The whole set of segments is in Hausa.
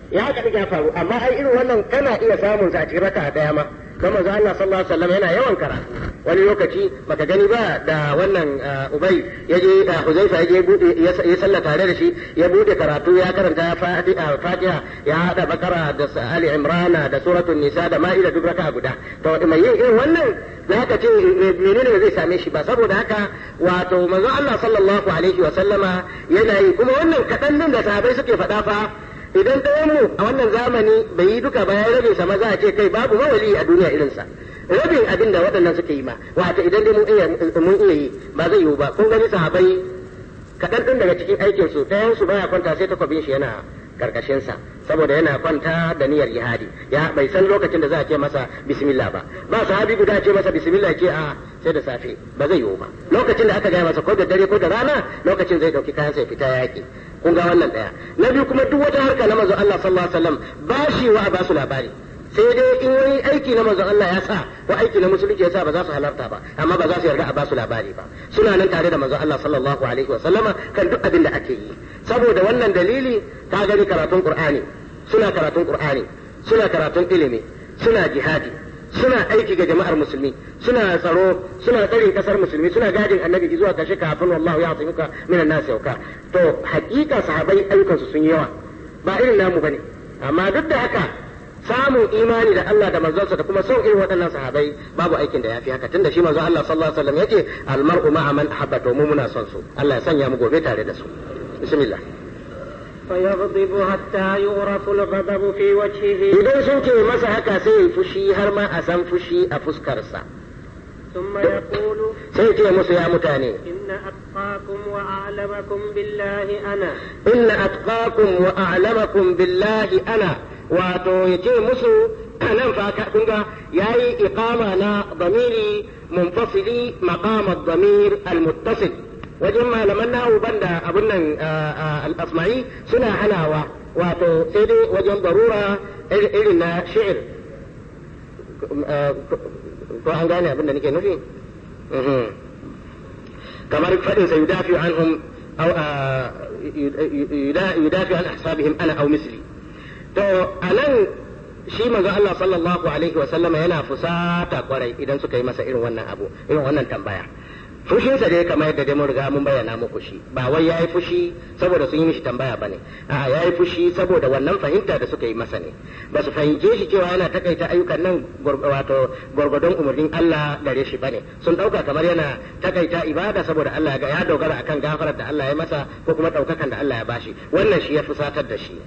ya haka ya faru amma ai irin wannan kana iya samun sa a cikin raka daya ma don manzo Allah sallallahu alaihi wasallam yana yawan karatu wani lokaci baka gani ba da wannan Ubay yaje Huzaifa yaje bude ya salla tare da shi ya bude karatu ya karanta Fatiha Fatiha ya hada Bakara da Ali Imran da suratul Nisa da Ma'ida duk raka guda to mai yin irin wannan zaka ce menene zai same shi ba saboda haka wato manzo Allah sallallahu alaihi wasallama yana yi kuma wannan kadan nan da sahabbai suke faɗa fa idan ɗayan mu a wannan zamani bai yi duka ba ya rabe sa maza a ce kai babu mawali a duniya irinsa rabin abin da waɗannan suka yi ma wato idan dai mun iya yi ba zai yiwu ba kun gani sahabai kaɗan ɗin daga cikin aikin su ɗayan su baya kwanta sai takwabin shi yana karkashin sa saboda yana kwanta da niyyar jihadi ya bai san lokacin da za a ce masa bismillah ba ba sahabi guda ce masa bismillah ce a sai da safe ba zai yiwu ba lokacin da aka gaya masa ko da dare ko da rana lokacin zai ɗauki kayan sai fita yaƙi kun ga wannan ɗaya na biyu kuma duk wata harka na manzo Allah sallallahu alaihi wasallam ba shi wa a basu labari sai dai in wani aiki na manzon Allah ya sa ko aiki na musulunci ya sa ba za su halarta ba amma ba za su yarda a basu labari ba suna nan tare da manzon Allah sallallahu alaihi wasallama kan duk abin da ake yi saboda wannan dalili ta gani karatun Qur'ani suna karatun Qur'ani suna karatun ilimi suna jihadi suna aiki ga jama'ar musulmi suna tsaro suna tsarin kasar musulmi suna gadin annabi zuwa kashe kafin wallahu ya tsimuka minan nasu yauka to hakika sahabai ayyukansu sun yi yawa ba irin namu bane amma duk da haka samun imani da Allah da manzonsa da kuma son irin waɗannan sahabai babu aikin da yafi haka tunda shi manzo Allah sallallahu alaihi wasallam yace almar'u ma'a man ahabba to mu muna son su Allah ya sanya mu gobe tare da su bismillah فيغضب حتى يعرف الغضب في وجهه idan sun ce masa haka sai ya fushi har ma a san fushi a fuskarsa ثم يقول sai ce musu ya mutane إن أتقاكم وأعلمكم بالله أنا inna atqakum wa a'lamakum billahi ana wato yace musu nan fa ka kunga yayi iqama na damiri munfasili maqam ad-damir al-muttasil wajen malaman nahu banda abun nan al-asma'i suna hanawa wato sai dai wajen darura irin na shi'ir ko an gane abin da nake nufi kamar faɗin sa yudafi anhum aw yudafi an ahsabihim ana aw misli to anan shi manzo Allah sallallahu alaihi wa sallama yana fusata kwarai idan suka yi masa irin wannan abu irin wannan tambaya fushinsa dai kamar yadda dai mun riga mun bayyana muku shi ba wai yayi fushi saboda sun yi mishi tambaya bane a'a yayi fushi saboda wannan fahimta da suka yi masa ne ba su fahimce shi cewa yana takaita ayyukan nan wato gwargwadon umarnin Allah gare shi bane sun dauka kamar yana takaita ibada saboda Allah ga ya dogara akan gafarar da Allah ya masa ko kuma daukakan da Allah ya bashi wannan shi ya fusatar da shi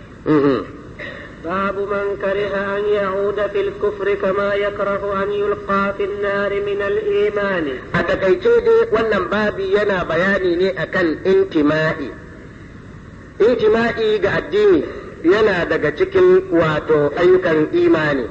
باب من كره أن يعود في الكفر كما يكره أن يلقى في النار من الإيمان a takaice dai wannan babi yana bayani ne akan intima'i intima'i ga addini yana daga cikin wato ayyukan imani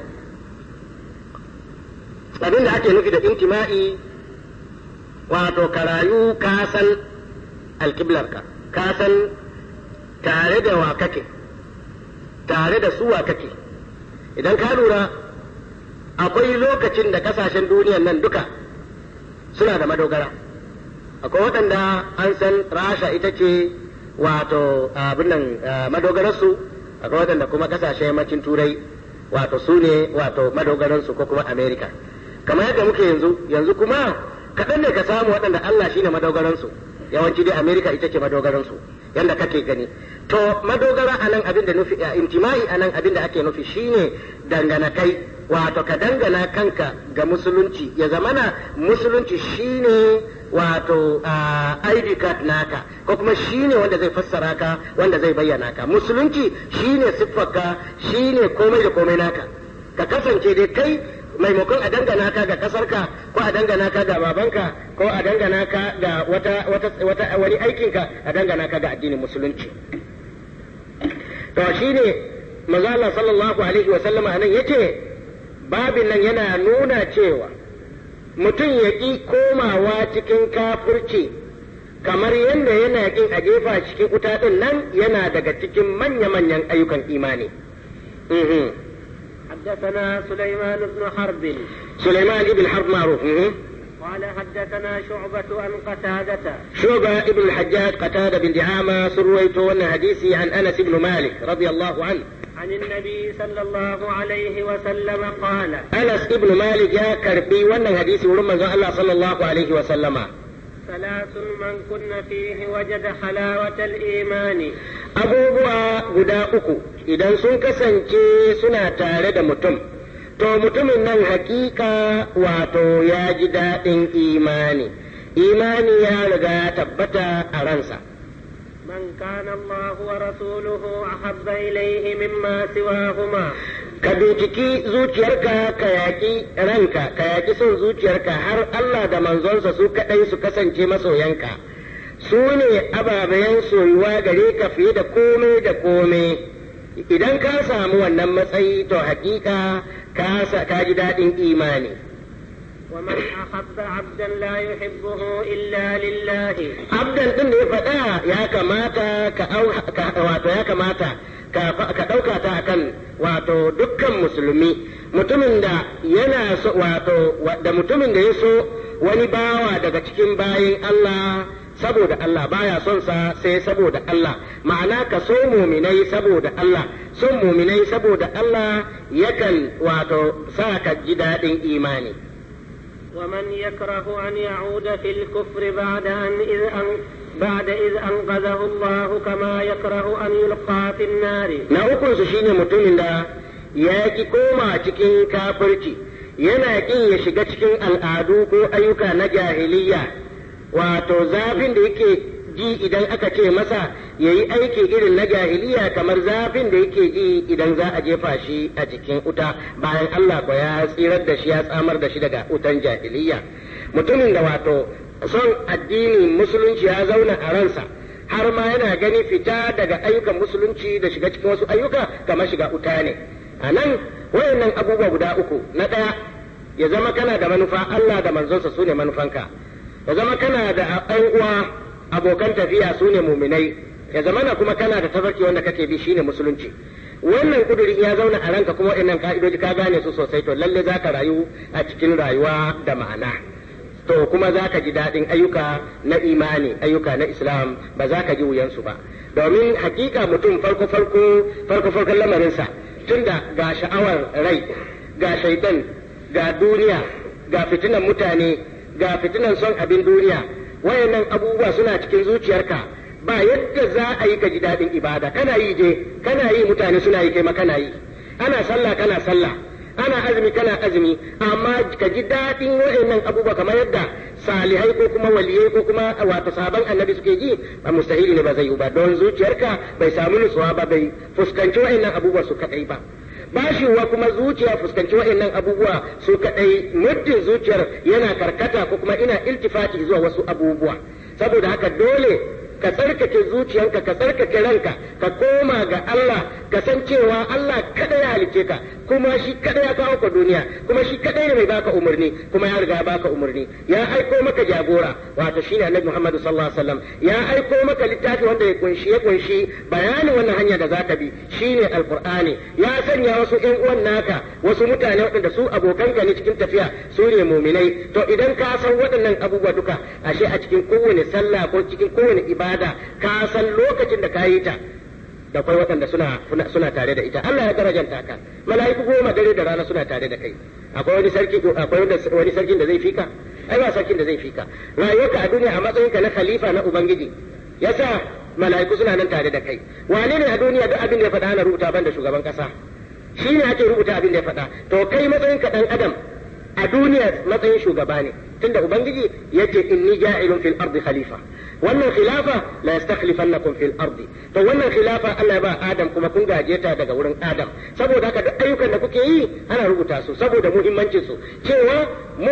abin da ake nufi da intima'i wato karayu ka san alkiblarka ka san tare da wa kake tare da suwa kake idan ka lura akwai lokacin da kasashen duniyan nan duka suna da madogara akwai waɗanda an san rasha ita ce wato abin nan madogararsu akwai waɗanda kuma kasashen yammacin turai wato su ne wato madogararsu ko kuma america kamar yadda muke yanzu yanzu kuma kaɗan ne ka samu waɗanda allah shine madogaransu yawanci dai america ita ce madogaransu yadda kake gani to madogara a nan abin da nufi intima'i a nan abin da ake nufi shine dangana kai wato ka dangana kanka ga musulunci ya zamana musulunci shine wato ID card naka ko kuma shine wanda zai fassara ka wanda zai bayyana ka musulunci shine siffarka shine komai da komai naka ka kasance dai kai maimakon a dangana ka ga kasarka ko a dangana ka ga babanka ko a dangana ka ga wata wata wata wani aikinka a dangana ka ga addinin musulunci to shine manzo Allah sallallahu alaihi wa sallama anan yace babin nan yana nuna cewa mutum ya ƙi komawa cikin kafurci kamar yadda yana ƙin a jefa cikin wuta ɗin nan yana daga cikin manya-manyan ayyukan imani. حدثنا سليمان بن حرب سليمان بن حرب معروف قال حدثنا شعبة عن قتادة شعبة ابن الحجاج قتادة بن دعامة سرويت وانا حديثي عن أنس بن مالك رضي الله عنه عن النبي صلى الله عليه وسلم قال Anas ibn Malik ya karbi wannan hadisi wurin manzon Allah sallallahu alaihi wa sallama ثلاث من كن فيه وجد حلاوة الإيمان abubuwa guda uku idan sun kasance suna tare da mutum to mutumin nan hakika wato ya ji daɗin imani imani ya riga ya tabbata a ransa من كان الله ورسوله أحب إليه مما سواهما ka binciki zuciyarka ka yaƙi ranka ka yaƙi son zuciyarka har Allah da manzonsa su kaɗai su kasance masoyanka su ne ababen soyuwa gare ka fiye da komai da komai idan ka samu wannan matsayi to hakika ka sa- ka ji daɗin imani ومن أحب عبدا لا يحبه إلا لله abdan ɗin da ya faɗa ya kamata ka au- ka- wato ya kamata ka fa- ka ɗauka ta akan wato dukkan musulmi mutumin da yana so wato wa- da mutumin da ya so wani bawa daga cikin bayin Allah saboda Allah baya son sa sai saboda Allah ma'ana ka so muminai saboda Allah son muminai saboda Allah yakan wato sa ka ji daɗin imani ومن يكره أن يعود في الكفر بعد أن إذ أن بعد إذ أنقذه الله كما يكره أن يلقى في النار na ukunsu shine mutumin da ya ki koma cikin kafirci yana kin ya shiga cikin al'adu ko ayyuka na jahiliya wato zafin da yake ji idan aka ce masa ya yi aiki irin na jahiliya kamar zafin da yake ji idan za a jefa shi a cikin wuta bayan Allah ko ya tsirar da shi ya tsamar da shi daga wutan jahiliya mutumin da wato son addinin musulunci ya zauna a ransa har ma yana gani fita daga ayyukan musulunci da shiga cikin wasu ayyuka kamar shiga wuta ne a nan wayannan abubuwa guda uku na ɗaya ya zama kana da manufa Allah da manzonsa su ne manufanka ya zama kana da ɗan uwa abokan tafiya su ne muminai ya zama na kuma kana da tafarki wanda kake bi shine musulunci wannan kuduri ya zauna a ranka kuma wayannan ka'idoji ka gane su sosai to lalle za ka rayu a cikin rayuwa da ma'ana to kuma za ka ji daɗin ayyuka na imani ayyuka na islam ba za ka ji wuyansu ba domin hakika mutum farko farko farko farkon lamarinsa tunda ga sha'awar rai ga shaitan ga duniya ga fitinan mutane ga fitinan son abin duniya wayannan abubuwa suna cikin zuciyarka ba yadda za a yi ka ji daɗin ibada kana yi je kana yi mutane suna yi kai ma kana yi ana sallah kana sallah ana azumi kana azumi amma ka ji daɗin wa'annan abubuwa kamar yadda salihai ko kuma waliyai ko kuma wato sabon annabi suke ji ba mustahili ne ba zai yi ba don zuciyarka bai samu nutsuwa ba bai fuskanci wa'annan abubuwa su kadai ba bashiwa kuma zuciya fuskanci wa'annan abubuwa su kadai muddin zuciyar yana karkata ko kuma ina iltifati zuwa wasu abubuwa saboda haka dole ka tsarkake zuciyanka ka tsarkake ranka ka koma ga Allah ka san cewa Allah kada ya halice ka kuma shi kada ya kawo ka duniya kuma shi kada ne mai baka umarni kuma ya riga baka umarni ya aiko maka jagora wato shine Annabi Muhammad sallallahu alaihi wasallam ya aiko maka littafi wanda ya kunshi ya kunshi bayanin wannan hanya da zaka bi shine alqur'ani ya sanya wasu ƴan uwan naka wasu mutane waɗanda su abokanka ne cikin tafiya su ne muminai to idan ka san waɗannan abubuwa duka ashe a cikin kowane sallah ko cikin kowane ibada ka san lokacin da ka yi ta da akwai waɗanda suna suna tare da ita Allah ya darajanta ka mala'iku goma dare da rana suna tare da kai akwai wani sarki akwai wani sarkin da zai fika ai ba sarkin da zai fika rayuwarka a duniya a matsayinka na khalifa na ubangiji yasa mala'iku suna nan tare da kai wane ne a duniya duk abin da ya faɗa ana rubuta ban da shugaban kasa shi ne ake rubuta abin da ya faɗa to kai matsayinka ɗan adam a duniya matsayin shugaba ne tunda ubangiji yace inni ja'ilun fil ardi khalifa wannan khilafa la yastakhlifannakum fil ardi to wannan khilafa Allah ya ba Adam kuma kun gaje ta daga wurin Adam saboda haka duk ayyukan da kuke yi ana rubuta su saboda muhimmancin su cewa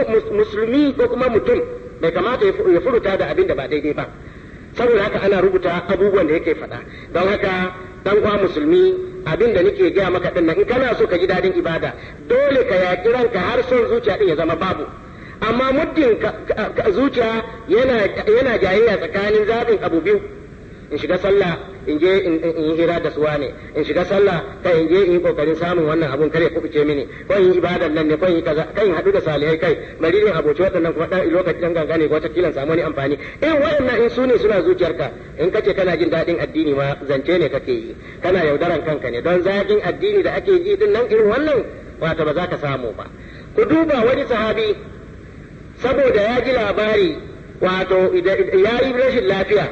musulmi ko kuma mutum bai kamata ya furuta da abin da ba daidai ba saboda haka ana rubuta abubuwan da yake faɗa don haka dan uwa musulmi abin da nake gaya maka din nan in kana so ka ji dadin ibada dole ka yaƙi ranka har son zuciya din ya zama babu amma muddin zuciya yana yana jayayya tsakanin zaɓin abu biyu in shiga sallah in je in yi hira da suwa ne in shiga sallah kai in je in yi kokarin samun wannan abun kare kubuce mini ko in yi ibadan nan ne ko in yi kaza kai in haɗu da salihai kai bari in aboci waɗannan kuma ɗan lokaci ɗan gangane ko wata kilan samu wani amfani in waɗannan in su ne suna zuciyarka in kace kana jin daɗin addini ma zance ne kake yi kana yaudaran kanka ne don zagin addini da ake ji din nan irin wannan wato ba za ka samu ba ku duba wani sahabi saboda ya ji labari wato ya yi rashin lafiya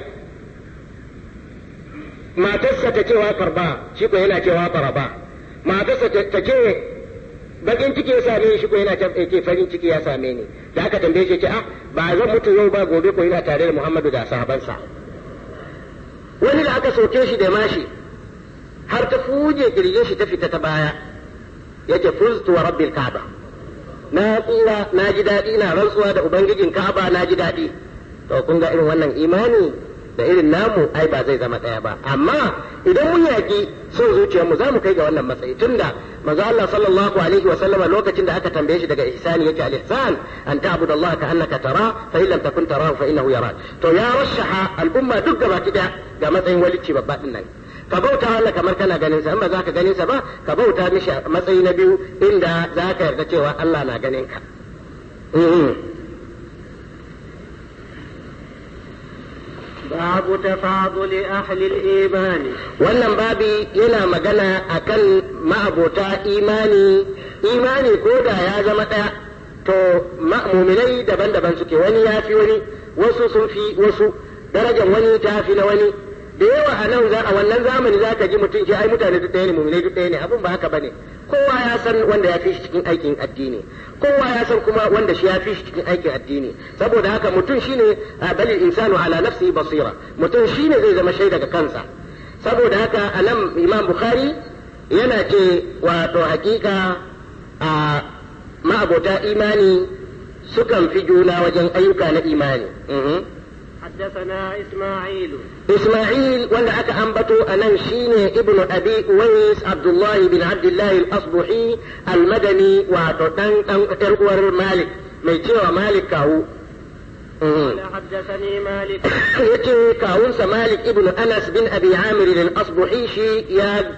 matarsa ta cewa farba shi ko yana cewa faraba matarsa ta ce bakin ciki ya same shi ko yana ce farin ciki ya same ni da aka tambaye shi ce ah ba zan mutu yau ba gobe ko yana tare da Muhammadu da sahabansa wani da aka soke shi da mashi har ta fuje kirjin shi ta fita ta baya yake fuztu wa rabbil ka'ba na tsira na ji daɗi na rantsuwa da ubangijin ka'aba na ji daɗi to kun ga irin wannan imani da irin namu ai ba zai zama ɗaya ba amma idan mun yaƙi son zuciyarmu za mu kai ga wannan matsayi tunda manzo Allah sallallahu alaihi wa sallama lokacin da aka tambaye shi daga ihsani yake al ihsan an ta'budu Allah ka annaka tara fa in lam takun tarahu fa innahu yarak to ya rashaha al umma duk gaba kida ga matsayin walici babba din nan ka bauta Allah kamar kana ganin sa in ba za ka ganin sa ba ka bauta mishi matsayi na biyu inda za ka yarda cewa Allah na ganin ka باب تفاضل أهل الإيمان wannan babi yana magana akan ma'abota imani imani ko da ya zama ɗaya to muminai daban-daban suke wani ya fi wani wasu sun fi wasu darajar wani ta fi na wani da yawa a nan a wannan zamani za ka ji mutum ce ai mutane duk ɗaya ne muminai duk ɗaya ne abin ba haka bane kowa ya san wanda ya fi shi cikin aikin addini kowa ya san kuma wanda shi ya fi shi cikin aikin addini saboda haka mutum shine balil insanu ala nafsi basira mutum shine zai zama shaida ga kansa saboda haka a nan imam bukhari yana ce wato hakika a ma'abota imani sukan fi juna wajen ayyuka na imani حدثنا إسماعيل إسماعيل ولا أكا أنبتو أنان شيني ابن أبي أويس عبد الله بن عبد الله الأصبحي المدني وتتن إرقور مالك ميتيو مالك كاو قال حدثني مالك يتي كاونس مالك ابن أنس بن أبي عامر الأصبحي شي يا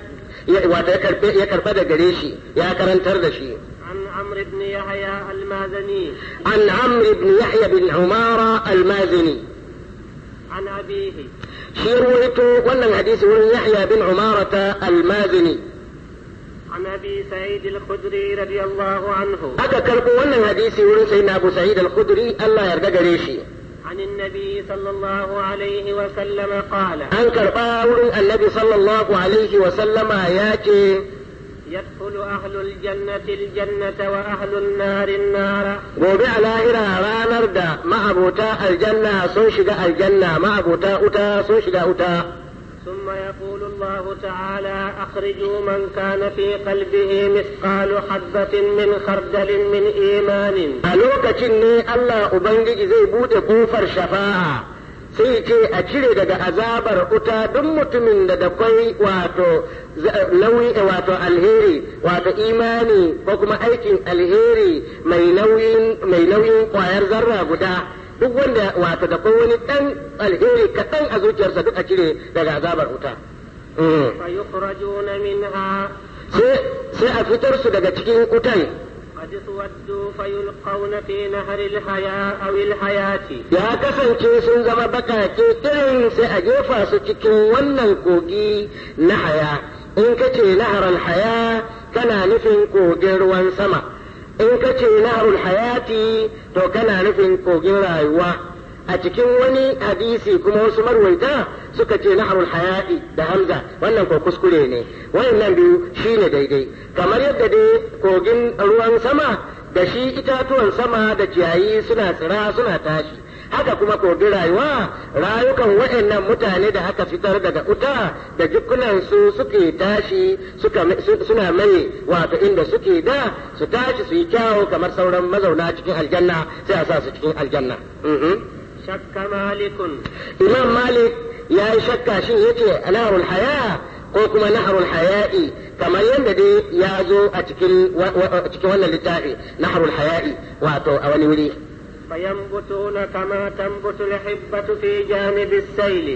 ya karba da gare shi ya karantar da shi عن عمرو بن يحيى المازني عن عمرو بن يحيى بن عمارة المازني عن أبيه shi ruwaito wannan hadisi wurin Yahya bin Umarata al-Mazini عن أبي سعيد الخدري رضي الله عنه aka karbo wannan hadisi wurin sayyidina Abu Sa'id al-Khudri Allah yarda gare shi عن النبي صلى الله عليه وسلم قال an karba wurin Annabi sallallahu alaihi wa sallama ya ce يدخل أهل الجنة الجنة وأهل النار النار gobe a lahira ranar da ma'abota aljanna sun shiga aljanna ma'abota uta sun shiga uta ثم يقول الله تعالى أخرجوا من كان في قلبه مثقال حبة من خردل من إيمان a lokacin ne Allah Ubangiji zai bude kofar shafa'a sai ce a cire daga azabar uta duk mutumin da da kwai wato nauyi wato alheri wato imani ko kuma aikin alheri mai nauyin mai nauyin kwayar zarra guda duk wanda wato da kwai wani dan alheri kaɗan a zuciyarsa duk a cire daga azabar uta فيخرجون منها sai a fitar su daga cikin utan قد اسودوا فيلقون في نهر الحياة أو الحياة ya kasance sun zama bakake irin sai a jefa su cikin wannan kogi na haya in ka ce naharar haya kana nufin kogin ruwan sama in ka ce naharul hayati to kana nufin kogin rayuwa a cikin wani hadisi kuma wasu marwaita suka ce naharul hayati da hamza wannan ko kuskure ne wayannan biyu shine daidai kamar yadda dai kogin ruwan sama da shi itatuwan sama da ciyayi suna tsira suna tashi haka kuma kogin rayuwa rayukan waɗannan mutane da aka fitar daga uta da jikunan su suke tashi suka suna mai wato inda suke da su tashi su yi kyawu kamar sauran mazauna cikin aljanna sai a sa su cikin aljanna شك مالك imam malik ya yi shakka shin yace naharul haya ko kuma naharul haya'i kamar yadda dai ya zo a cikin cikin wannan littafi naharul haya'i wato a wani wuri فينبتون كما تنبت الحبة في جانب السيل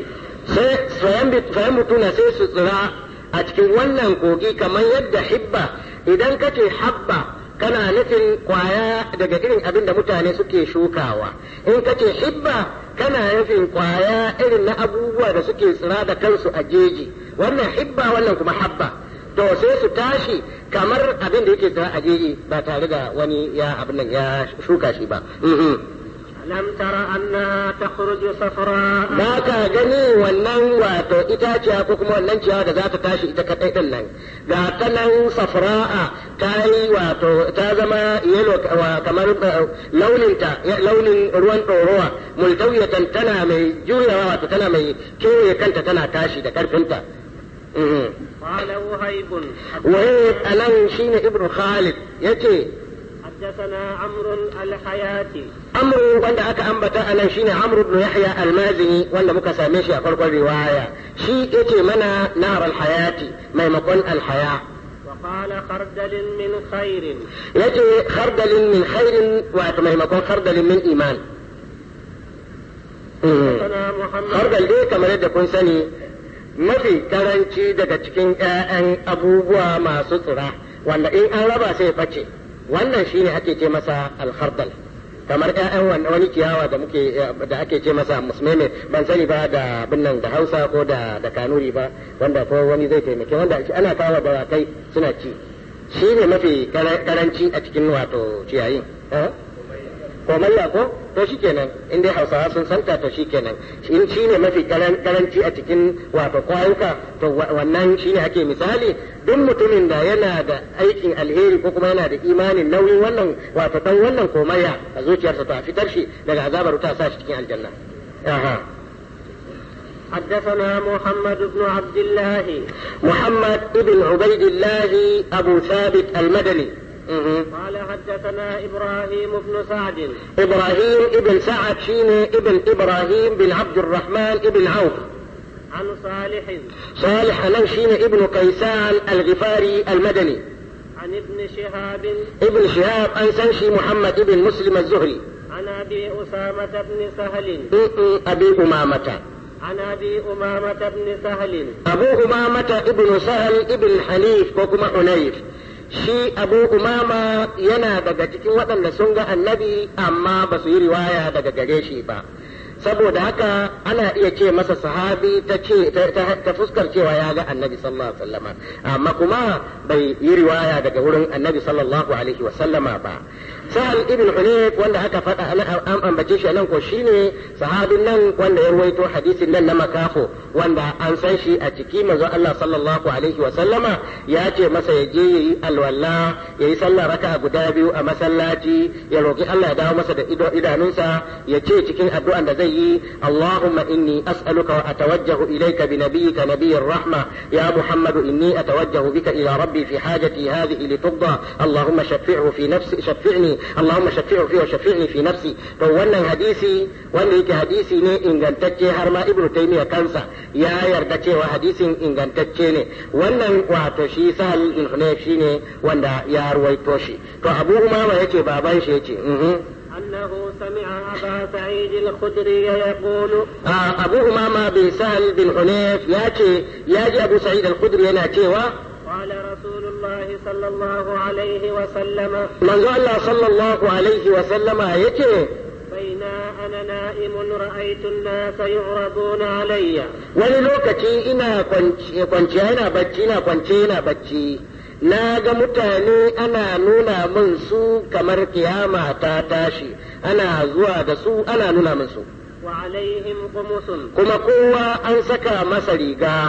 sai fayan mutuna sai su tsira a cikin wannan kogi kamar yadda hibba idan ka ce habba kana nufin kwaya daga irin abin da mutane suke shukawa in ka ce hibba kana nufin kwaya irin na abubuwa da suke tsira da kansu a jeji wannan hibba wannan kuma habba to sai su tashi kamar abin da yake tsira a jeji ba tare da wani ya abin nan ya shuka shi ba ألم تر أنها تخرج صفراء ba ka gani wannan wato itaciya ko kuma wannan ciyawa da za ta tashi ita kaɗai ɗin nan ga ta nan safra'a ta yi wato ta zama yelo kamar launinta launin ruwan ɗorowa multawiyatan tana mai juyawa wato tana mai kewaye kanta tana tashi da ƙarfinta قال وهيب wahid anan shine ibnu khalid yace حدثنا عمرو الحياتي amru wanda aka ambata a nan shine amru ibn yahya almazini wanda muka same shi a farkon riwaya shi yace mana nar alhayati maimakon alhaya وقال خردل من خير yace khardalin min khairin wato maimakon khardalin min iman حدثنا محمد khardal dai kamar yadda kun sani mafi karanci daga cikin 'ya'yan abubuwa masu tsira wanda in an raba sai face wannan shine ake ce masa alkhardal kamar ƴaƴan wani ciyawa da muke da ake ce masa musmeme ban sani ba da binnan da Hausa ko da da Kanuri ba wanda ko wani zai taimake wanda ana kawo da kai suna ci shi ne mafi karanci a cikin wato ciyayin komayya ko to shikenan in dai Hausawa sun santa to shikenan in shi ne mafi karanci a cikin wato kwayuka to wannan shi ne ake misali duk mutumin da yana da aikin alheri ko kuma yana da imanin nauyin wannan wato dan wannan komayya a zuciyarsa to a fitar shi daga azabar wuta sa shi cikin aljanna aha حدثنا محمد بن عبد الله محمد ابن عبيد الله أبو ثابت المدني مه. قال حدثنا إبراهيم بن سعد إبراهيم ابن سعد شيني ابن إبراهيم بن عبد الرحمن ابن عوف عن صالح صالح ننشين ابن كيسان الغفاري المدني عن ابن شهاب ابن شهاب أنسنشي محمد ابن مسلم الزهري عن أبي أسامة بن سهل م- أبي أمامة عن أبي أمامة بن سهل أبو أمامة ابن سهل ابن حنيف وكما حنيف shi abu umama yana daga cikin waɗanda sun ga annabi amma ba su yi riwaya daga gare shi ba saboda haka ana iya ce masa sahabi ta ce ta fuskar cewa ya ga annabi sallallahu alaihi wasallama amma kuma bai yi riwaya daga wurin annabi sallallahu alaihi wasallama ba sahal ibn hunayf wanda aka faɗa an ambace shi nan ko shine sahabin nan wanda ya ruwaito hadisin nan na makafo wanda an san shi a ciki manzo Allah sallallahu alaihi wasallama ya ce masa ya je yayi alwala yayi sallah raka'a guda biyu a masallaci ya roki Allah ya dawo masa da idanunsa ya ce cikin addu'an da zai yi Allahumma inni as'aluka wa atawajjahu ilayka bi nabiyyika nabiyyir rahma ya Muhammad inni atawajjahu bika ila rabbi fi hajati hadhihi litugda Allahumma shaffi'hu fi nafsi shaffi'ni Allahumma shaffi'hu fi wa shaffi'ni fi nafsi to wannan hadisi wanda yake hadisi ne ingantacce har ma Ibn Taymiyyah kansa ya yarda cewa hadisin ingantacce ne wannan wato shi Sahal bin Hunayf shine wanda ya ruwaito shi to Abu Umama yace baban shi yace أنه سمع أبا سعيد الخدري يقول آه أبو أمامة بن سهل بن حنيف ياتي ياجي أبو سعيد الخدري أنا تيوا قال رسول الله صلى الله عليه وسلم من الله صلى الله عليه وسلم يتي بين أنا نائم رأيت الناس يعرضون علي wani lokaci ina kwanciya ina bacci ina kwance ina bacci na ga mutane ana nuna min su kamar kiyama ta tashi ana zuwa da su ana nuna min su وعليهم قمص kuma kowa an saka masa riga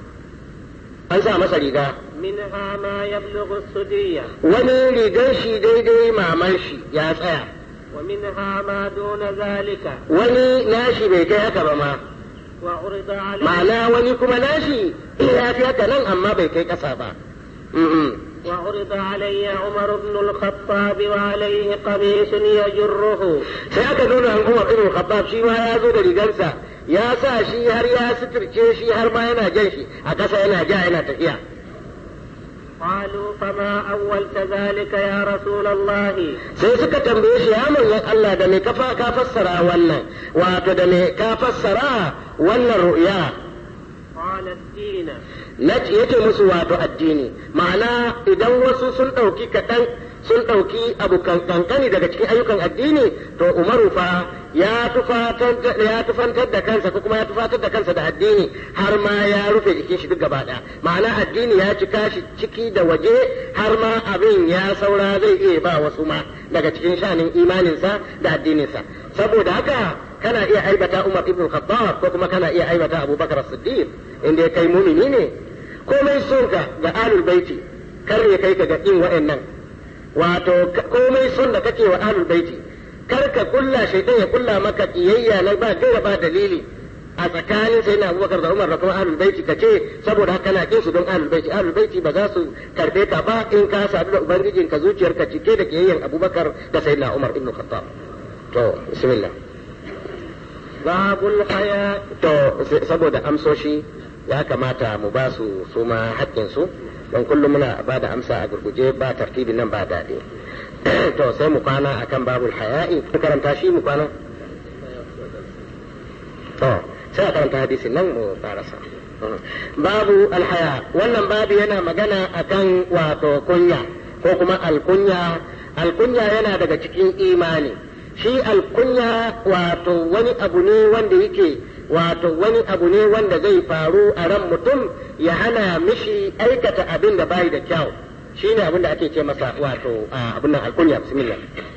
an sa masa riga منها ما يبلغ السدية wani rigar shi daidai maman shi ya tsaya ومنها ما دون ذلك wani nashi bai kai haka ba ma وعرض عليه ma'ana wani kuma nashi ya fi haka nan amma bai kai ƙasa ba Mm-mm. وعرض علي عمر بن الخطاب وعليه قميص يجره sai aka nuna an Umar ibn Khattab shi ma ya zo da rigarsa ya sa shi har ya suturce shi har ma yana jan shi a ƙasa yana ja yana tafiya قالوا فما أولت ذلك يا رسول الله sai suka tambaye shi ya manzon Allah da me ka fa- ka fassara wannan wato da me ka fassara wannan ru'ya معنى الدين na yace musu wato addini ma'ana idan wasu sun ɗauki kaɗan sun ɗauki abu kankani daga cikin ayyukan addini to umaru fa ya tufatar ya tufantar da kansa ko kuma ya tufatar da kansa da addini har ma ya rufe jikin shi duk gaba ɗaya ma'ana addini ya cika shi ciki da waje har ma abin ya saura zai iya ba wasu ma daga cikin shanin imaninsa da addininsa saboda haka kana iya aibata Umar ibn Khattab ko kuma kana iya aibata Abu Bakar Siddiq inda kai mumini ne komai son ka ga alul baiti kar ya kai ka ga in wa'annan wato komai son da kake wa alul baiti kar ka kulla shaitan ya kulla maka kiyayya na ba gaira ba dalili a tsakanin sai na abubakar da umar da kuma ahlul baiti ka ce saboda haka na kin su don ahlul baiti ahlul baiti ba za su karbe ka ba in ka sadu da ubangijin ka zuciyarka cike da kiyayyan abubakar da sayyidina umar ibn khattab to bismillah babul haya to saboda amsoshi ya kamata mu ba su su ma haƙƙinsu don kullum muna ba da amsa a gurguje ba tartibin nan ba daɗi to sai mu kwana akan babul haya'i mu karanta shi mu kwana to sai a karanta hadisin nan mu karasa babu alhaya wannan babu yana magana akan wato kunya ko kuma alkunya alkunya yana daga cikin imani shi alkunya wato wani abu ne wanda yake wato wani abu ne wanda zai faru a ran mutum ya hana mishi aikata abin da bai da kyau shi ne abin da ake ce masa wato abin nan alkunya bismillah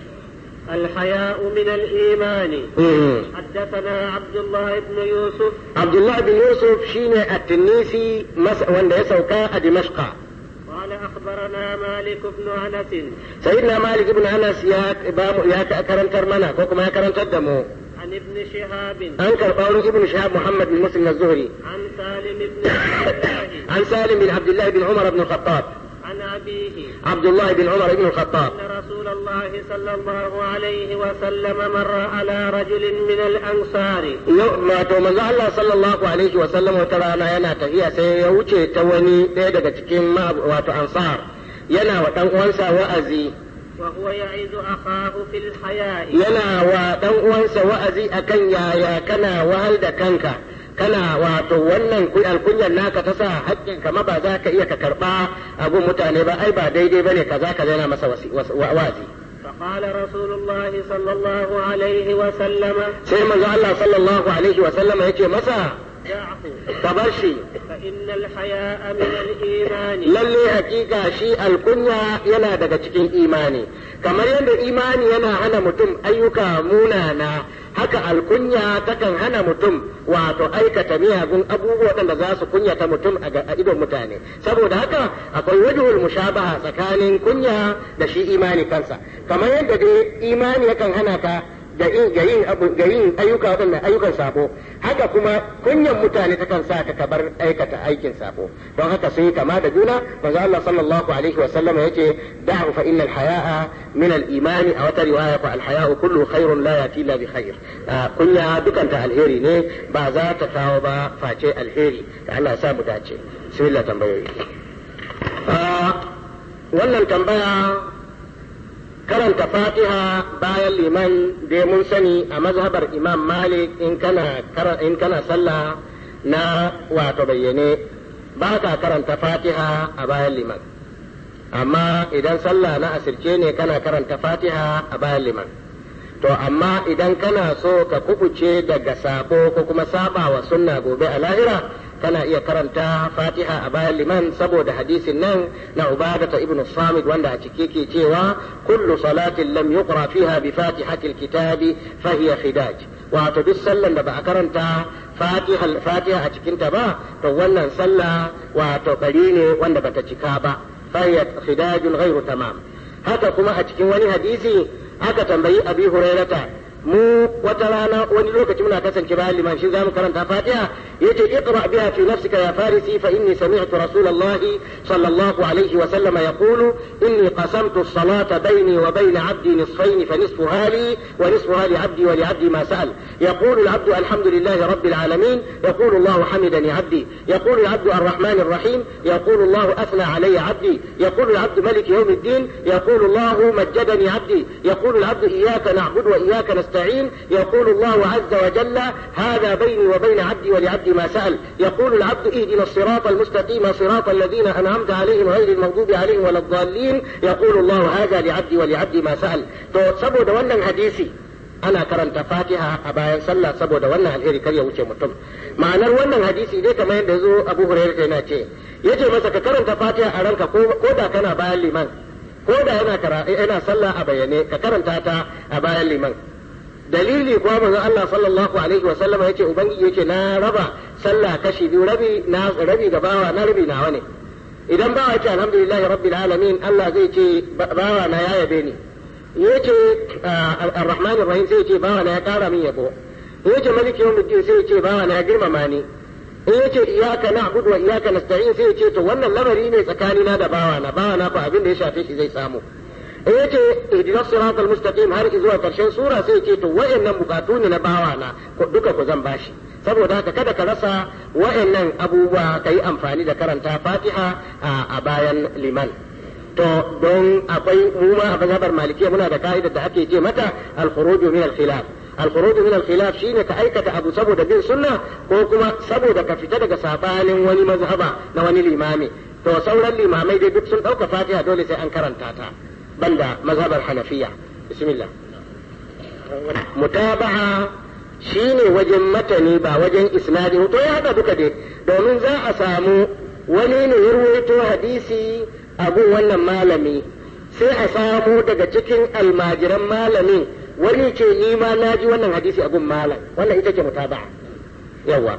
الحياء من الإيمان حدثنا عبد الله بن يوسف عبد الله بن يوسف شين التنيسي مس وند يسوكا دمشق قال أخبرنا مالك بن أنس سيدنا مالك بن أنس يا يا كرم ترمنا كوكما يا كرم تدمو عن ابن شهاب أنكر قول ابن شهاب محمد بن مسلم الزهري عن سالم بن عبد الله عن سالم بن عبد الله بن عمر بن الخطاب عن أبيه عبد الله بن عمر بن الخطاب أن رسول الله صلى الله عليه وسلم مر على رجل من الأنصار wato manzo Allah sallallahu alaihi wa sallam wata rana yana tafiya sai ya wuce ta wani ɗaya daga cikin wato ansar yana wa dan uwansa wa'azi وهو يعظ أخاه في الحياء yana wa dan uwansa wa'azi akan yaya kana wahal da kanka kana wato wannan alkunyar naka ta sa haƙƙin kama ba za ka iya ka karɓa abun mutane ba ai ba daidai bane kaza kaza yana masa wa'azi فقال رسول الله صلى الله عليه وسلم sai manzo Allah sallallahu alaihi wa sallama yake masa دعه ka bar shi فإن الحياء من الإيمان lalle hakika shi alkunya yana daga cikin imani kamar yadda imani yana hana mutum ayyuka munana haka alkunya takan hana mutum wato aikata miyagun abubuwa waɗanda za su kunyata mutum a idon mutane saboda haka akwai wajhul mushabaha tsakanin kunya da shi imani kansa kamar yadda dai imani yakan hana ka ga yin ga yin ayyuka waɗannan ayyukan sabo haka kuma kunyan mutane takan sa ka kabar aikata aikin sabo don haka sun yi kama da juna manzo Allah sallallahu alaihi wa sallam yace da'u fa innal haya'a min al imani a wata riwaya fa al haya'u kullu khairun la yati illa bi khair kunya dukanta alheri ne ba za ta kawo ba face alheri da Allah ya sa mu dace bismillah tambayoyi wannan tambaya karanta fatiha bayan liman da mun sani a mazhabar imam malik in kana in kana sallah na wato bayyane ba ka karanta fatiha a bayan liman amma idan sallah na asirce ne kana karanta fatiha a bayan liman to amma idan kana so ka kubuce daga sabo ko kuma saba wa sunna gobe a lahira kana iya karanta fatiha a bayan liman saboda hadisin nan na ubadata ibnu samid wanda a cike ke cewa kullu salatin lam yuqra fiha bi fatihatil kitabi fa hiya khidaj wato duk sallan da ba a karanta fatiha fatiha a cikin ta ba to wannan sallah wato bari ne wanda bata cika ba fa hiya khidajun ghairu tamam haka kuma a cikin wani hadisi aka tambayi abi hurairata mu wata rana wani lokaci muna kasance bayan liman shi zamu karanta fatiha yace iqra biha fi nafsika ya farisi fa inni sami'tu rasulullah sallallahu alaihi wa sallam yaqulu inni qasamtu as-salata bayni wa bayna 'abdi nisfayn fa nisfuha li wa nisfuha li 'abdi wa li 'abdi ma sa'al yaqulu al-'abdu alhamdulillahi rabbil alamin yaqulu Allah hamidani 'abdi yaqulu al-'abdu ar-rahman ar-rahim yaqulu Allah athna 'alayya 'abdi yaqulu al-'abdu malik yawm الدين يقول الله مجدني عبدي يقول العبد إياك نعبد وإياك نستعين نستعين يقول الله عز وجل هذا بيني وبين عبدي ولعبدي ما سأل يقول العبد اهدنا الصراط المستقيم صراط الذين أنعمت عليهم غير المغضوب عليهم ولا الضالين يقول الله هذا لعبدي ولعبدي ما سأل تو سبو wannan hadisi ana karanta fatiha a bayan sallah saboda wannan alheri kar ya wuce mutum ma'anar wannan hadisi dai kamar yadda zo abu hurairah yana ce yace masa ka karanta fatiha a ranka ko da kana bayan liman ko da yana yana sallah a bayyane ka karanta ta a bayan liman dalili kuwa manzon Allah sallallahu alaihi wa sallama yace ubangiji yake na raba sallah kashi biyu rabi na rabi ga bawa na rabi nawa ne idan bawa ce alhamdulillah rabbil alamin Allah zai ce bawa na ya yabe ni yace ar-rahman rahim sai ce bawa na ya kara min yabo yace maliki yawmiddin sai ce bawa na ya girmama ni in yace iyyaka na'budu wa iyyaka nasta'in sai yace to wannan lamari ne tsakanina da bawa na bawa na fa abin da ya shafe shi zai samu in yace ihdina siratal mustaqim har zuwa karshen sura sai yace to wayannan bukatu ne na bawa na duka ku zan bashi saboda haka kada ka rasa wayannan abubuwa ka yi amfani da karanta fatiha a bayan liman to don akwai mu ma a mazhabar malikiya muna da ka'idar da ake ce mata al-khuruju min al-khilaf al-khuruju min al-khilaf shine ka aikata abu saboda bin sunna ko kuma saboda ka fita daga sabanin wani mazhaba na wani limami to sauran limamai dai duk sun dauka fatiha dole sai an karanta ta banda mazhabar hanafiya bismillah mutaba'a shine wajen matani ba wajen isnadi to ya haɗa duka dai domin za a samu wani ne ya ruwaito hadisi abun wannan malami sai a samu daga cikin almajiran malamin wani ce ni ma na ji wannan hadisi abun malam wannan ita ce mutaba'a yawa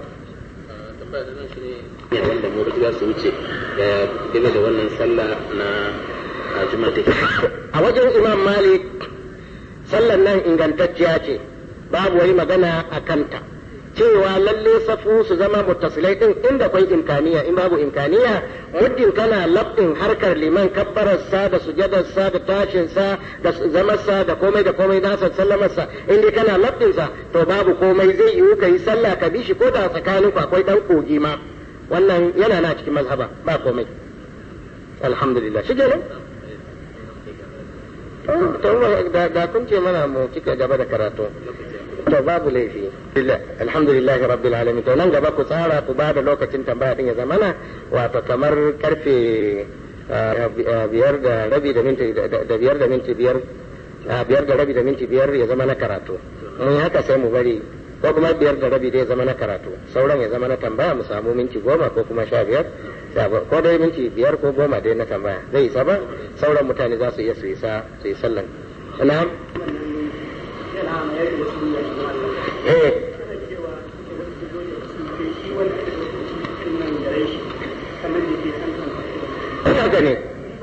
wanda mu za su wuce game da wannan sallah na juma'a take a wajen imam malik sallan nan ingantacciya ce babu wani magana a kanta cewa lalle safu su zama muttasilai din inda akwai imkaniya in babu imkaniya muddin kana labdin harkar liman kabbararsa da sujadarsa da tashinsa da zamarsa da komai da komai nasa sallamarsa in dai kana labdinsa to babu komai zai yiwu ka yi sallah ka bi shi ko da tsakanin ku akwai dan kogi ma wannan yana na cikin mazhaba ba komai alhamdulillah shi kenan da kun ce mana mu cika gaba da karatu to babu laifi alhamdulillah rabbil alamin to nan gaba ku tsara ku bada lokacin tambaya din ya zamana wato kamar karfe biyar da rabi da minti da biyar da minti biyar biyar da rabi da minti biyar ya zama na karatu mun haka sai mu bari ko kuma biyar da rabi dai ya zama na karatu sauran ya zama na tambaya mu samu minti goma ko kuma sha biyar ko dai minti biyar ko goma dai na tambaya zai isa ba sauran mutane za su iya su isa su yi sallan na'am eh haka ne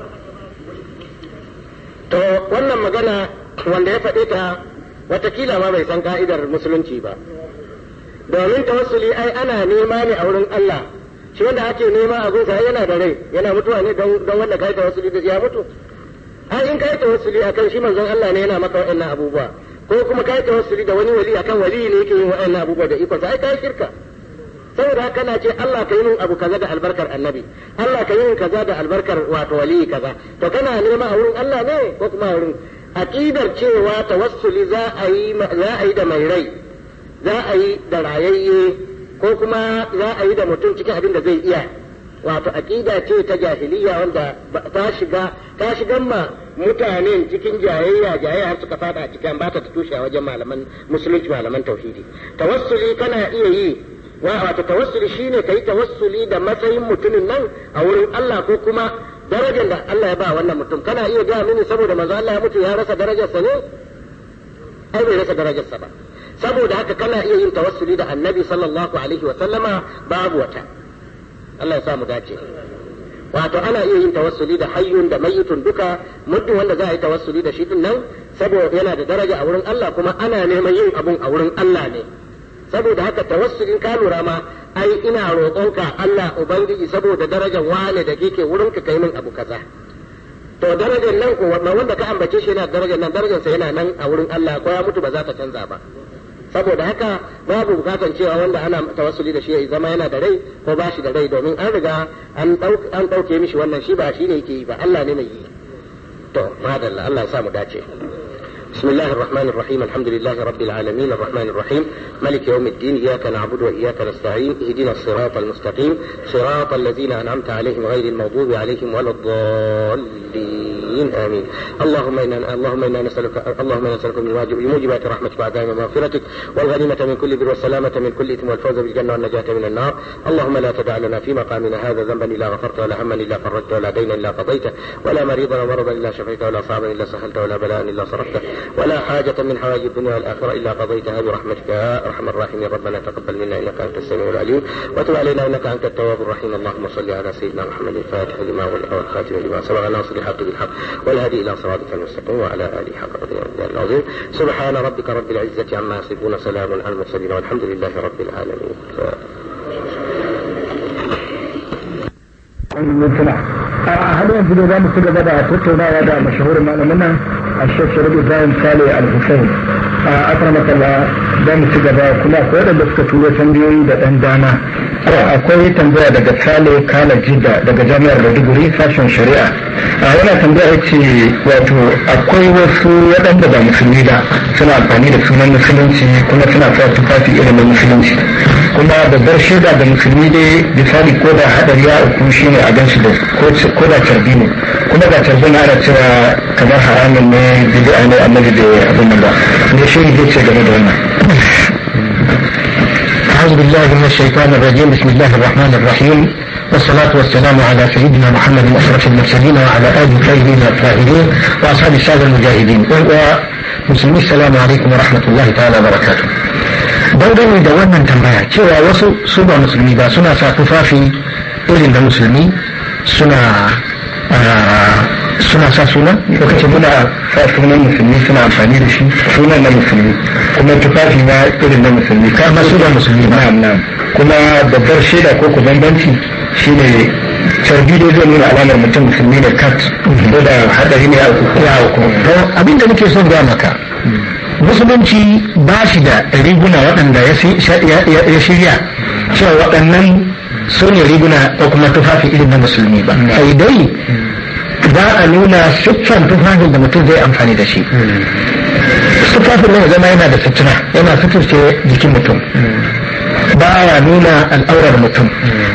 to wannan magana wanda ya faɗe ta watakila ma bai san ka'idar musulunci ba domin tawassuli ai ana nema ne a wurin Allah shi wanda ake nema a gunsa yana da rai yana mutuwa ne don wanda kai tawassuli da ya mutu ai in kai tawassuli akan shi manzon Allah ne yana maka wa'annan abubuwa ko kuma kai tawassuli da wani wali akan wali ne yake yin wa'annan abubuwa da ikon ai kai shirka saboda haka na ce Allah ka yi min abu kaza da albarkar annabi Allah ka yi min kaza da albarkar wato wali kaza to kana nema a wurin Allah ne ko kuma a wurin aqidar cewa tawassuli za a yi za a yi da mai rai za a yi da rayayye ko kuma za a yi da mutum cikin abin da zai iya wato aqida ce ta jahiliya wanda ta shiga ta shigan ma mutanen cikin jayayya jayayya har suka fada a cikin ba ta tushe a wajen malaman musulunci malaman tauhidi tawassuli kana iya yi wa wato tawassuli shine kai tawassuli da matsayin mutumin nan a wurin Allah ko kuma darajar da Allah ya ba wannan mutum kana iya ga mini saboda manzo Allah ya mutu ya rasa darajarsa ne ai bai rasa darajarsa ba saboda haka kana iya yin tawassuli da annabi sallallahu alaihi wa sallama babu wata Allah ya sa mu dace wato ana iya yin tawassuli da hayyun da mayyitun duka muddin wanda za a yi tawassuli da shi din nan saboda yana da daraja a wurin Allah kuma ana neman yin abun a wurin Allah ne saboda haka tawassulin ka lura ma ai ina roƙonka Allah ubangiji saboda darajar wane da kike wurin ka kai min abu kaza to darajar nan ko wanda ka ambace shi yana darajar nan darajar sa yana nan a wurin Allah ko ya mutu ba za ta canza ba saboda haka babu bukatan cewa wanda ana tawassuli da shi ya zama yana da rai ko ba shi da rai domin an riga an ɗauke mishi wannan shi ba shi ne yake yi ba Allah ne mai yi to madalla Allah ya sa mu dace بسم الله الرحمن الرحيم الحمد لله رب العالمين الرحمن الرحيم ملك يوم الدين إياك نعبد وإياك نستعين اهدنا الصراط المستقيم صراط الذين أنعمت عليهم غير المغضوب عليهم ولا الضالين آمين اللهم إنا اللهم إنا نسألك اللهم إنا نسألك من واجب موجبات رحمتك وعدائم مغفرتك والغنيمة من كل بر والسلامة من كل إثم والفوز بالجنة والنجاة من النار اللهم لا تدع لنا في مقامنا هذا ذنبا إلا غفرته ولا هما إلا فرجته ولا دينا إلا قضيته ولا مريضا ومرضا إلا شفيته ولا صعبا إلا سهلته ولا بلاء إلا صرفته ولا حاجة من حوائج الدنيا والآخرة إلا قضيتها برحمتك يا أرحم الراحمين ربنا تقبل منا إنك أنت السميع العليم وتب علينا إنك أنت التواب الرحيم اللهم صل على سيدنا محمد الفاتح لما أغلق والخاتم لما سبق ناصر الحق بالحق والهدي إلى صراطك المستقيم وعلى آله حق قدره والمقدار العظيم سبحان ربك رب العزة عما يصفون سلام على المرسلين والحمد لله رب العالمين mintuna a har yanzu ne za mu ci gaba da tattaunawa da mashahurin malamin nan a shek sharif ibrahim sale al-hussein a akramakalla za mu ci gaba kuma akwai waɗanda suka turo tambayoyi da ɗan dama akwai tambaya daga sale kala jidda daga jami'ar maiduguri sashen shari'a a yana tambaya ya ce wato akwai wasu waɗanda ba musulmi ba suna amfani da sunan musulunci kuma suna sa tufafi irin na musulunci kuma babbar shaida da musulmi dai misali ko da hadari ya uku shi ne a gansu da ko da carbi ne kuma ga carbi na ana cewa kamar haramun ne bid'a ne annabi da abin nan ba ne shi ne ce game da wannan أعوذ بالله من الشيطان الرجيم بسم الله الرحمن الرحيم والصلاة والسلام على سيدنا محمد أشرف المرسلين وعلى آله الطيبين الطاهرين وأصحاب السادة المجاهدين ومسلمين السلام عليكم ورحمة الله تعالى وبركاته dangane da wannan tambaya cewa wasu su ba musulmi ba suna sa tufafi irin da musulmi suna suna sa suna lokacin muna sa sunan musulmi suna amfani da shi sunan na musulmi kuma tufafi na irin na musulmi kama su ba musulmi ba kuma babbar shaida ko ku bambanci shine carbi dai zai nuna alamar mutum musulmi ne kat ko da hadari ne ya hauku abin da nake son ga maka musulunci ba shi da riguna waɗanda ya shirya cewa waɗannan su ne riguna ko kuma tufafi irin na musulmi ba sai dai za a nuna siffan tufafin da mutum zai amfani da shi tufafin nan zama yana da sutura yana suturce jikin mutum ba ya nuna al'aurar mutum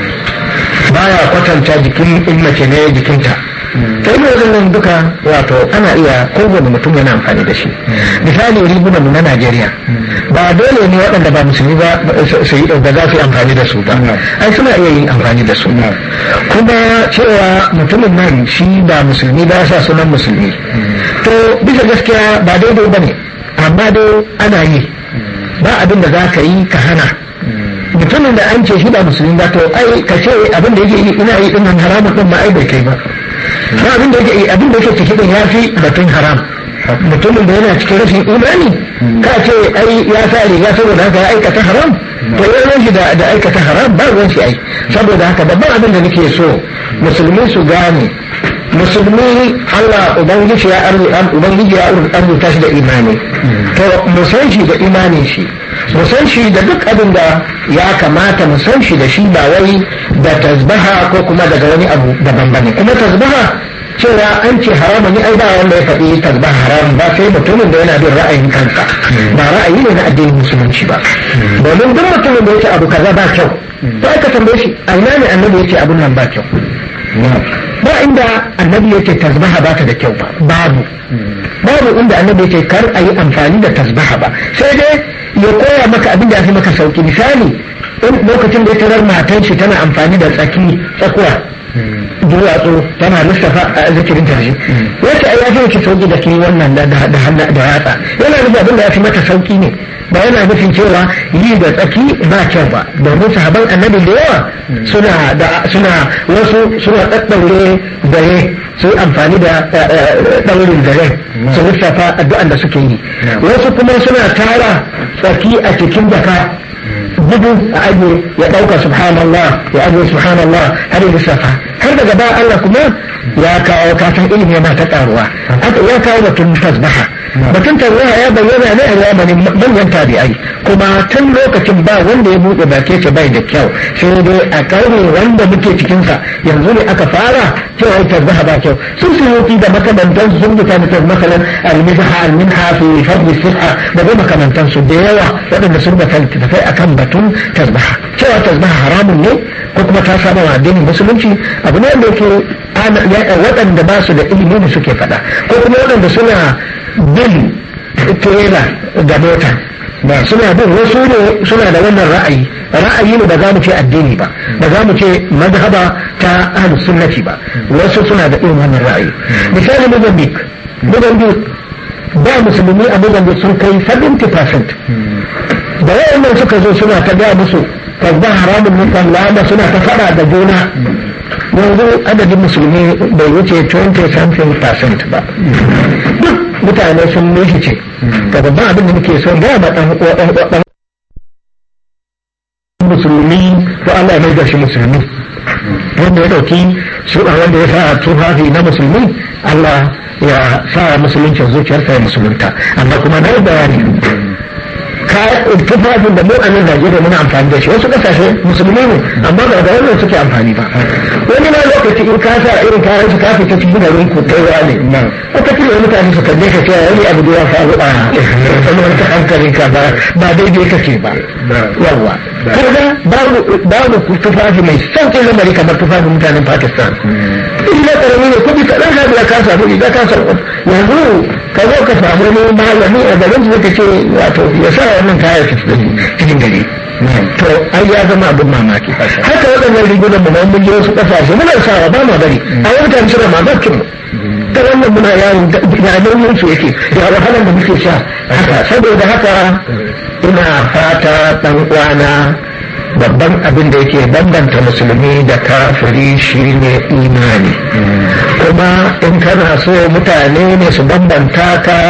ba ya kwatanta jikin in mace ne jikinta ta yi wajen duka wato ana iya kowane mutum yana amfani da shi misali rigunan mu na najeriya ba dole ne waɗanda ba musulmi ba su yi da za su yi amfani da su ba ai suna iya yin amfani da su kuma cewa mutumin nan shi ba musulmi ba sa sunan musulmi to bisa gaskiya ba daidai ba ne amma dai ana yi ba abin da za ka yi ka hana mutumin da an ce shi ba musulmi ba to ai ka ce abin da yake yi ina yi din haramun din ma ai bai kai ba ba abin da yake abin da yake ciki din ya fi batun haram mutumin da yana cikin rashin imani ka ce ai ya sa riga saboda haka ya aikata haram to ya ruwan shi da aikata haram ba ruwan shi ai saboda haka babban abin da nake so musulmi su gane musulmi Allah ubangiji ya ubangiji ya arzuta shi da imani to mu san shi da imanin shi mu san shi da duk abin da ya kamata mu san shi da shi ba wai da tasbaha ko kuma daga wani abu daban bane kuma tasbaha cewa an ce haramu ne ai ba wanda ya faɗi tasbaha haramun ba sai mutumin da yana bin ra'ayin kansa ba ra'ayi ne na addinin musulunci ba domin duk mutumin da yake abu kaza ba kyau ba ka tambaye shi a ina ne annabi yake abun nan ba kyau ba inda annabi yake tasbaha ba ta da kyau ba babu babu inda annabi yake kar a yi amfani da tasbaha ba sai dai ya koya maka abin da ya fi maka sauki misali in lokacin da ya tarar matan shi tana amfani da tsaki tsakuwa duwatsu tana lissafa a zikirin ta shi wace ai ya fi miki sauki da ke wannan da da da yatsa yana nufin abin da ya fi mata sauki ne ba yana nufin cewa yi da tsaki ba kyau ba domin sahaban annabi da yawa suna da suna wasu suna daddaure dare su yi amfani da daurin dare su lissafa addu'an da suke yi wasu kuma suna tara tsaki a cikin jaka bugu a ajiye ya ɗauka subhanallah ya ajiye subhanallah har yi lissafa har daga ba Allah kuma ya kawo kasan ilimi yana ta karuwa ya kawo batun tasbaha batun tasbaha ya bayyana ne a zamanin manyan tabi'ai kuma tun lokacin ba wanda ya buɗe bake ce bai da kyau sai dai a karni wanda muke cikinsa yanzu ne aka fara cewa tasbaha ba kyau sun suyuti da makamantan sun fita da masalan al-mizha al-minha fi fadl sihha da dai makamantan su da yawa waɗanda sun da tafai akan batun tasbaha cewa tasbaha haramun ne ko kuma ta saba wa addinin musulunci abu ne da yake waɗanda ba su da ilimi ne suke faɗa ko kuma waɗanda suna bin trailer da mota suna bin wasu ne suna da wannan ra'ayi ra'ayi ne ba za mu ce addini ba ba za mu ce mazhaba ta ahlus sunnati ba wasu suna da irin wannan ra'ayi misali Mozambique Mozambique ba musulmi a Mozambique sun kai 70% da wayannan suka zo suna ta gaya musu kasba haramun nufan lama suna ta fada da juna yanzu adadin musulmi bai wuce 20 something percent ba duk mutane sun nishi ce ga babban abin da muke son gaya ma ɗan musulmi ko Allah ya mai da shi musulmi wanda ya dauki shuɗa wanda ya sa tufafi na musulmi Allah ya sa musuluncin zuciyarsa ya musulunta amma kuma na yi bayani tufafin da mu a nan Najeriya muna amfani da shi wasu kasashe musulmi ne amma ba da wannan suke amfani ba wani ma lokaci in ka sa irin kayan su ka fita cikin garin ku kai wa ne wata kila mutane su kalle ka cewa wani abu da ya faru a kamar ta hankalin ka ba ba daidai kake ba yawa kaga babu babu tufafi mai sauƙin lamari kamar tufafin mutanen Pakistan in na karami ne kuɗi kaɗan ka biya ka samu riga ka samu yanzu ka zo ka samu wani malami a garin su ka ce wato ya sa wannan kayan su cikin gari to ai ya zama abin mamaki haka waɗannan rigunan mu mun je wasu ƙasashe muna sawa ba ma bari a yau mutane suna mamakin mu ta wannan muna yawon ya nauyin su yake ya wahalar da muke sha haka saboda haka ina fata ɗan uwana babban abin da yake bambanta musulmi da kafiri shine imani kuma in kana so mutane ne su bambanta ka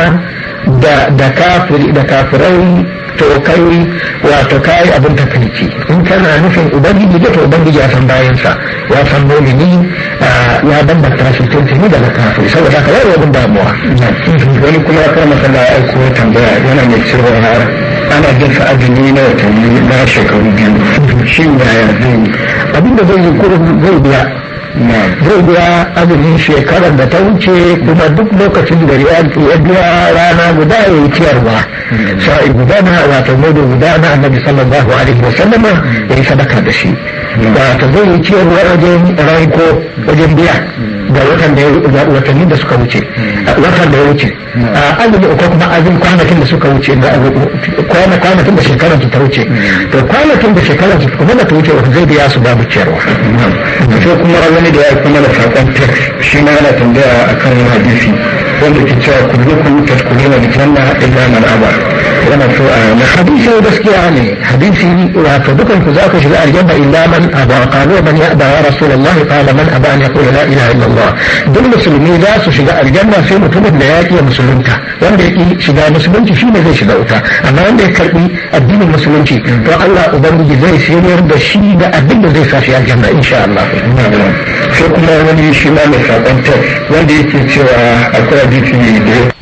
da kafiri da kafirai to kai wato kai abin takaici in kana nufin ubangiji da to ubangiji ya san bayansa ya san mumini ya bambanta shi tuntuni daga kafiri saboda haka yaro abin damuwa wani kuma ya kama sallah ya aiko tambaya yana mai cewa ana jin sa azumi na watanni na shekaru biyu shi yaya zai abin da zai yi kurin zai biya zai biya azumin shekarar da ta wuce kuma duk lokacin da ya biya rana guda ya yi ciyarwa sa'i guda na wato mudu guda na annabi sallallahu alaihi wa sallama ya yi sadaka da shi wato zai yi ciyarwa wajen ranko wajen biya ga watan da watanni da suka wuce watan da ya wuce azumi ko kuma azumi kwanakin da suka wuce kwanakin da shekarar ta wuce to kwanakin da shekarar kuma da ta wuce zai biya su babu ciyarwa sai kuma wani da ya kuma da saƙon text shi ma yana tambaya akan hadisi wanda ke cewa kullukum tadkhuluna aljanna illa man aba yana so a na hadisi gaskiya ne hadisi wato dukan ku za ku shiga aljanna illa man aba qalu man ya'ba ya rasulullah qala man aba an yaqula la ilaha illa allah duk musulmi za su shiga aljanna sai mutumin da ya ki musulunta wanda ya ki shiga musulunci shi ne zai shiga wuta amma wanda ya karbi addinin musulunci to Allah ubangiji zai sayar da shi da abin da zai sa shi aljanna insha Allah sai kuma wani shi ma mai saƙon text wanda yake cewa akwai hadisi da ya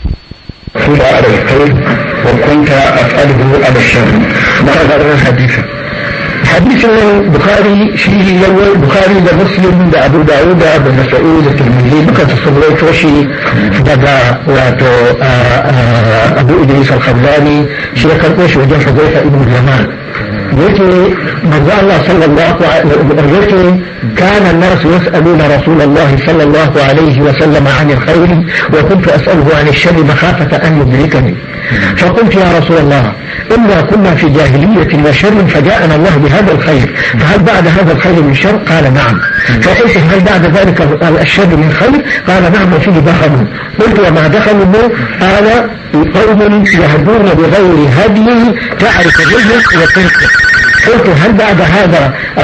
kula a da kai wa kunta as'aluhu ala sharri ma ga hadisin hadisin bukhari shi yawai bukhari da muslim da abu dawud da abu nasa'i da tirmidhi duka su sun rawaito shi daga wato abu idris al-khallani shi ya karɓo shi wajen fazaifa ibn yaman yake manzo Allah sallallahu alaihi yake kana an-nas yas'aluna rasulullah sallallahu alaihi wa sallam an al-khair wa kuntu as'aluhu an ash-sharr makhafata an yudrikani فقلت يا رسول الله إنا كنا في جاهلية وشر فجاءنا الله بهذا الخير فهل بعد هذا الخير من شر قال نعم فقلت هل بعد ذلك الشر من خير قال نعم وفيه دخلوا قلت وما دخلوا قال قوم يهدون بغير هدي تعرف الرجل وتركه قلت هل بعد هذا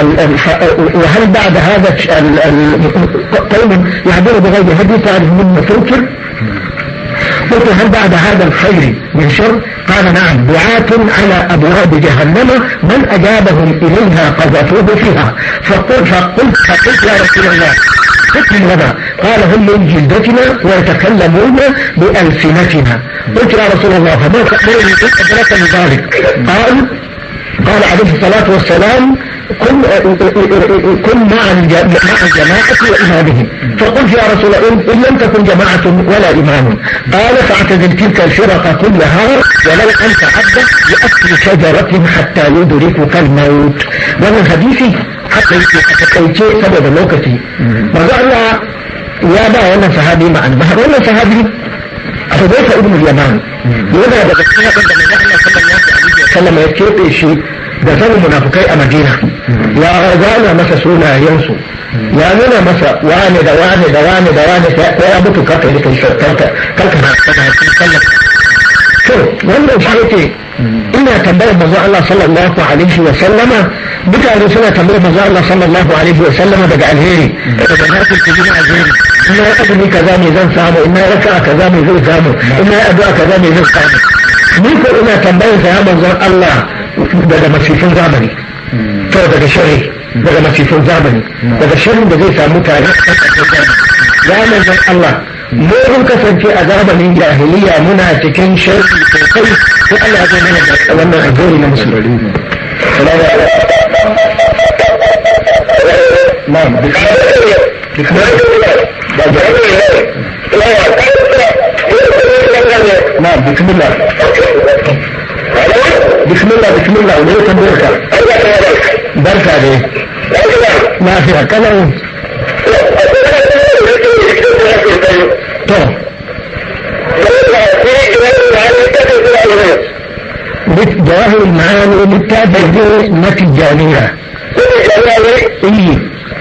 وهل بعد هذا قوم يهدون بغير هدي تعرف من تنكر قلت هل بعد هذا الخير من شر قال نعم دعاة على أبواب جهنم من أجابهم إليها قذفوه فيها فقلت فقلت, فقلت يا رسول الله حكم لنا قال هم من جلدتنا ويتكلمون بألسنتنا قلت يا رسول الله فما تأمرني إن أدرك ذلك قال قال عليه الصلاة والسلام كن كن مع مع الجماعة وإمامهم فقلت يا رسول الله إن لم تكن جماعة ولا إمام قال فاعتزل تلك الفرق كلها ولو أنت عبد لأكل شجرة حتى يدركك الموت ومن حديثي حتى يتكيتي سبب لوكتي ماذا الله يا با wannan sahabi ma'an ba wannan sahabi Hudayfa ibn al-Yaman yana daga cikin da manzo Allah sallallahu alaihi wasallam ya kebe shi da sanin munafukai a Madina ya zana masa sunayensu ya nuna masa wane da wane da wane da wane ko ya mutu karka yi kai karka karka na cikin sallah to wannan shi yake ina tambayar manzo Allah sallallahu alaihi wa sallama mutane suna tambayar manzo Allah sallallahu alaihi wa sallama daga alheri daga nafil ku gina alheri ina ya azumi kaza ne zan samu ina ya raka kaza ne zai samu ina ya addu'a kaza ne zai samu ni ko ina tambayar sa ya manzo Allah daga masifin zamani to daga sharri daga masifin zamani daga sharrin da zai samu tare ya manzon Allah mu mun kasance a zamanin jahiliya muna cikin sharri sosai sai Allah ya zo mana da wannan azuri na musulmi salamu alaikum na'am نعم بسم الله بسم الله بسم الله وليكم بركة بركة دي ما فيها كلام تو جواهر المعاني بالتابع نتيجانية ايه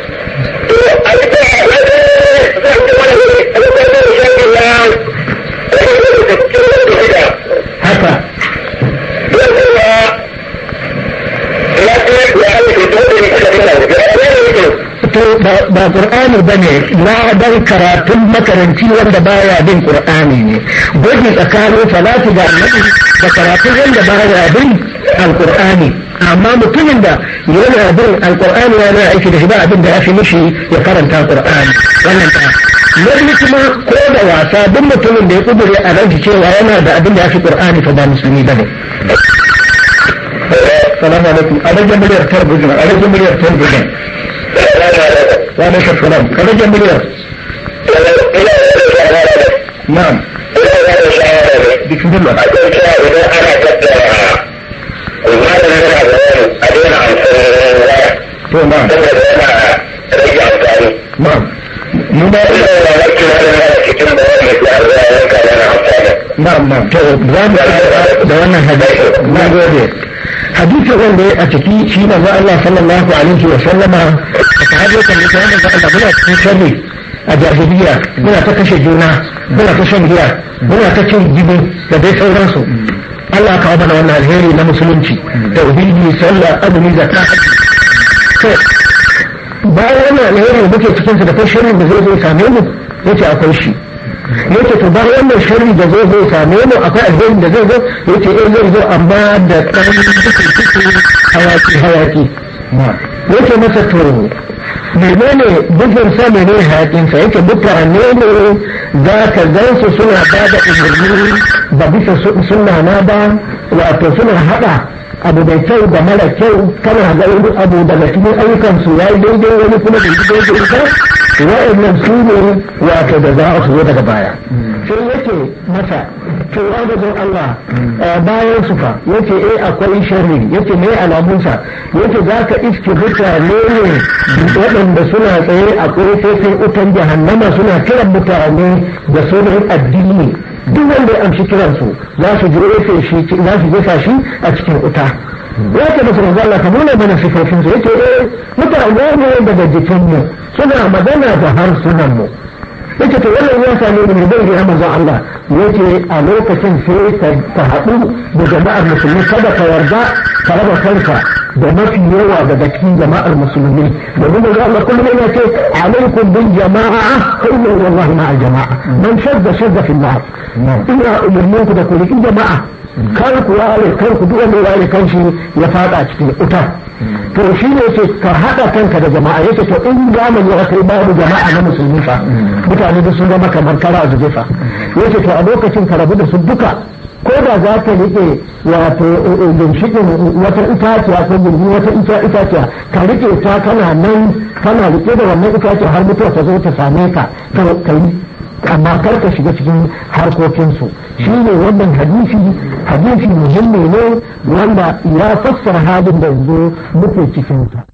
haka to ba qur'ani bane na dan karatun makaranci wanda baya bin qur'ani ne gwaji tsakanin salatu da annabi da karatun wanda baya bin alqur'ani amma mutumin da yana bin alqur'ani yana aiki da shi ba abin da ya fi mishi ya karanta qur'ani wannan ta na kuma ko da wasa duk mutumin da ya kudure a ranki cewa yana da abin da ya fi qur'ani fa ba musulmi bane salamu alaikum a rage miliyar talabijin a rage miliyar talabijin wa alaikum salam ka rage miliyar na'am bismillah to na'am na'am mu ba na'am na'am to za mu da wannan hadisi na gode hadisin wanda a ciki shi na za Allah sallallahu alaihi wa sallama a sahabi kan da wannan da Allah muna cikin sharri a jahiliya muna ta kashe juna muna ta shan giya muna ta cin jibi da dai sauransu Allah kawo mana wannan alheri na musulunci tauhidi sallah azumi zakka to bayan wannan alheri da muke cikin su da kai sharri da zai zo same mu yace akwai shi yace to bayan wannan sharri da zai zo same mu akwai alheri da zai zo yace eh zai zo amma da dan cikin cikin hayaki hayaki yace masa to menene bugun sa menene hayakin sa yake mutane ne za ka gan su suna ba da umarni ba bisa sunna na ba wato suna hada abu mai kyau da mara kyau kana ga wani abu daga cikin ayyukan su yayi daidai wani kuma da daidai ita wa'annan su ne wato da za su zo daga baya sai yake masa to ya ga Allah bayan su fa yace eh akwai sharri yace me alamun sa yace zaka iske mutane ne waɗanda suna tsaye a kofofin utan jahannama suna kiran mutane da sunan addini duk wanda ya amshi kiransu za su jefe shi za su jefa shi a cikin wuta ya ce musu manzo Allah ka nuna mana sifofin su yace eh mutane ne daga jikin mu suna magana da harsunan mu yace to wannan ya same ni ne bai ga manzo Allah yace a lokacin sai ka haɗu da jama'ar musulmi kada ka yarda ka raba kanka da mafi yawa daga cikin jama'ar musulmi domin da Allah kullum yana ce alaikum bil jama'a fa inna wallahi ma'al jama'a man shadda shadda fi nar ina umurnin ku da ku riƙi jama'a kar ku ware kar ku duk wanda ware kanshi ya fada cikin wuta to shi ne ce ka haɗa kanka da jama'a yake to in zamani ya kai babu jama'a na musulmi fa mutane da sun zama kamar kara a zuje fa yake to a lokacin ka rabu da su duka ko da za ka rike wato ginshikin wata itaciya ko gindi wata itaciya ka rike ta kana nan kana rike da wannan itaciya har mutuwa ta zo ta same ka ka yi amma kar ka shiga cikin harkokinsu shi ne wannan hadisi hadisi muhimmi ne wanda ya fassara halin da yanzu muke cikinsa